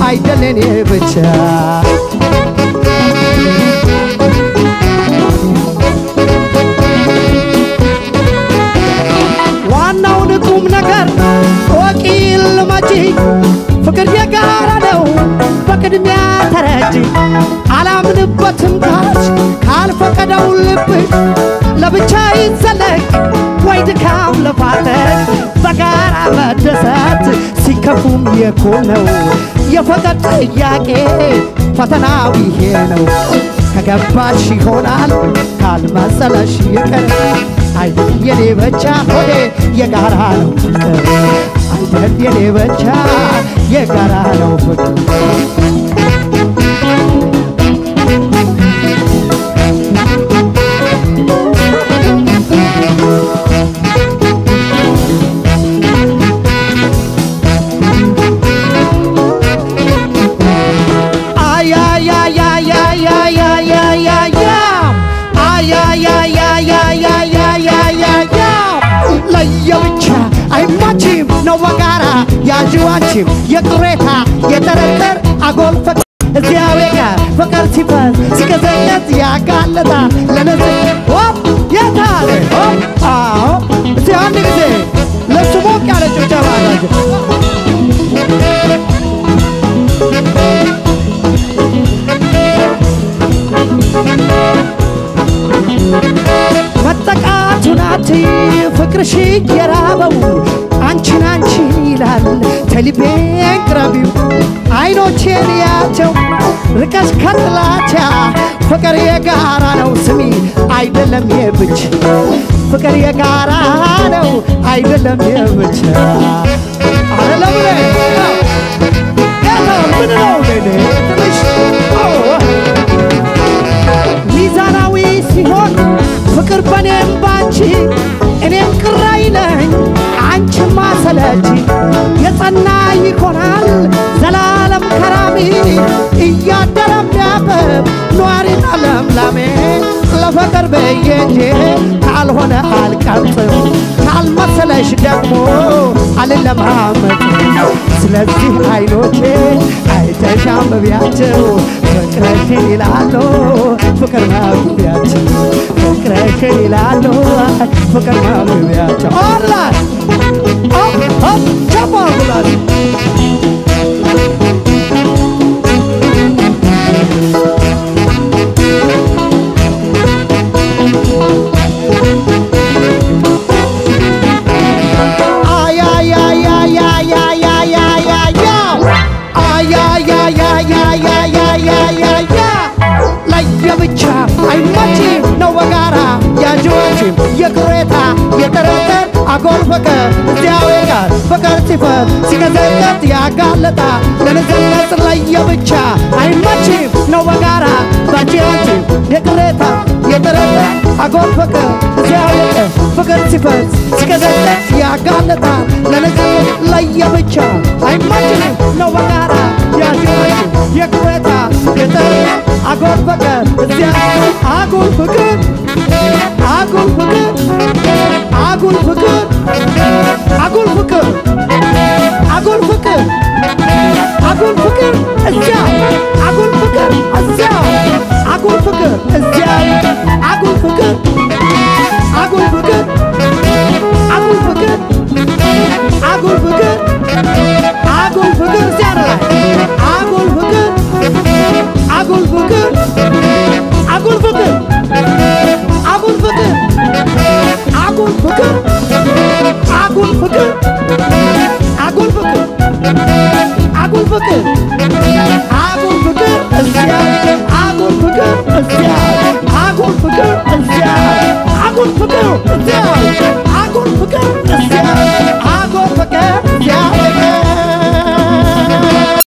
አይደል የኔ ብቻ ዋናውን ቁም ነገር ወቂ ልመጂ ፍቅር የጋራ ነው በቅድሚያ ተረጂ አላምንበትም ካች ካልፈቀደው ልብሽ ለብቻ ይዘለቅ ወይ ድካም ለፋለት በጋራ መደሰት ሲከፉም የኩል ነው የፍቅር ጥያቄ ፈተናው ይሄ ነው ከገባሽ ይሆናል ካልመሰለሽ ይቅር አይደል የኔ ብቻ ሆዴ የጋራ ነው ፍቅር አይደል የኔ ብቻ የጋራ ነው ፍቅር ለየብቻ አይማችም ነው በጋራ ያዥው አንቺም የቅሬታ የጠረጠር አጎል ፍቅር እዚያው ጋር ፍቅር ሲፈስ ሲቀዘቀዝ ያጋለጣ ለነዚህ ሆፕ የታለ ሆፕ አዎ እስቲ አንድ ጊዜ ለሱ ሞቅ ያለ ጭብጨባ አላቸው መጠቃቱ ናት ፍቅርሽ የራበው አንቺን አንቺን ይላል ተልቤን ቅረቢው አይኖቼን ያቸው ርቀሽ ከጥላቻ ፍቅር የጋራ ነው ስሚ አይደለም የብቻ ፍቅር የጋራ ነው አይደለም የብቻ አይደለም ምን ነው ትንሽ ሚዛናዊ ሲሆን ፍቅር በኔም ባንቺ እኔም ቅር አይለኝ አንቺማ ሰለች የጸና ይሆናል ዘላለም ከራሚ እያደረም ያበብ ኗሪና ለምላሜ ለፍቅር ብዬ እንጂ ካልሆነ አልቀርጥም ካልመሰለሽ ደግሞ አልለማመጥ ስለዚህ አይኖቼ አይተሽ አንብቢያቸው ፍቅረሽን ይላሉ ፍቅር ማብቢያቸው ፍቅረሽን ይላሉ ፍቅር ማብቢያቸው ኦንላይን ቸሞርጉላት ለየብቻ አይመችም ነው በጋራ ያጅዎችም የቅሬታ የጠረጠር አጎል ፍቅር እዚያው ጋር ፍቅር ሲፈት ሲቀዘቀዝ ያጋለጣ ለንዝነጽ ለየብቻ አይመችም ነው በጋራ ባጅዎችም የቅሬታ የጠረጠር አጎል ፍቅር እዚያው ጋር ፍቅር ሲፈት ሲቀዘቀዝ ያጋለጣ ለንዝነጽ ለየብቻ አይመችም ነው በጋራ ያጅዎችም የቅሬታ የጠረጠር አጎል ፍቅር እዚያ አጉል ፍቅር አጉል ፍቅር አጉል ፍቅር አጉል ፍቅር አጉል ፍቅር አጉል ፍቅር እዚያ አጉል ፍቅር እዚያ አጉል ፍቅር እዚያ አጉል ፍቅር አጉል ፍቅር አጉል ፍቅር አጉል ፍቅር አጉል ፍቅር እዚያ ላይ አጉል ፍቅር አጉል ፍቅር አጉል ፍቅር አጉል ፍቅር አጉል ፍቅር አጉል ፍቅር አጉል ፍቅር አጉል ፍቅር አጉል ፍቅር እዚያ አጉል ፍቅር እዚያ አጉል ፍቅር እዚያ አጉል ፍቅር እዚያ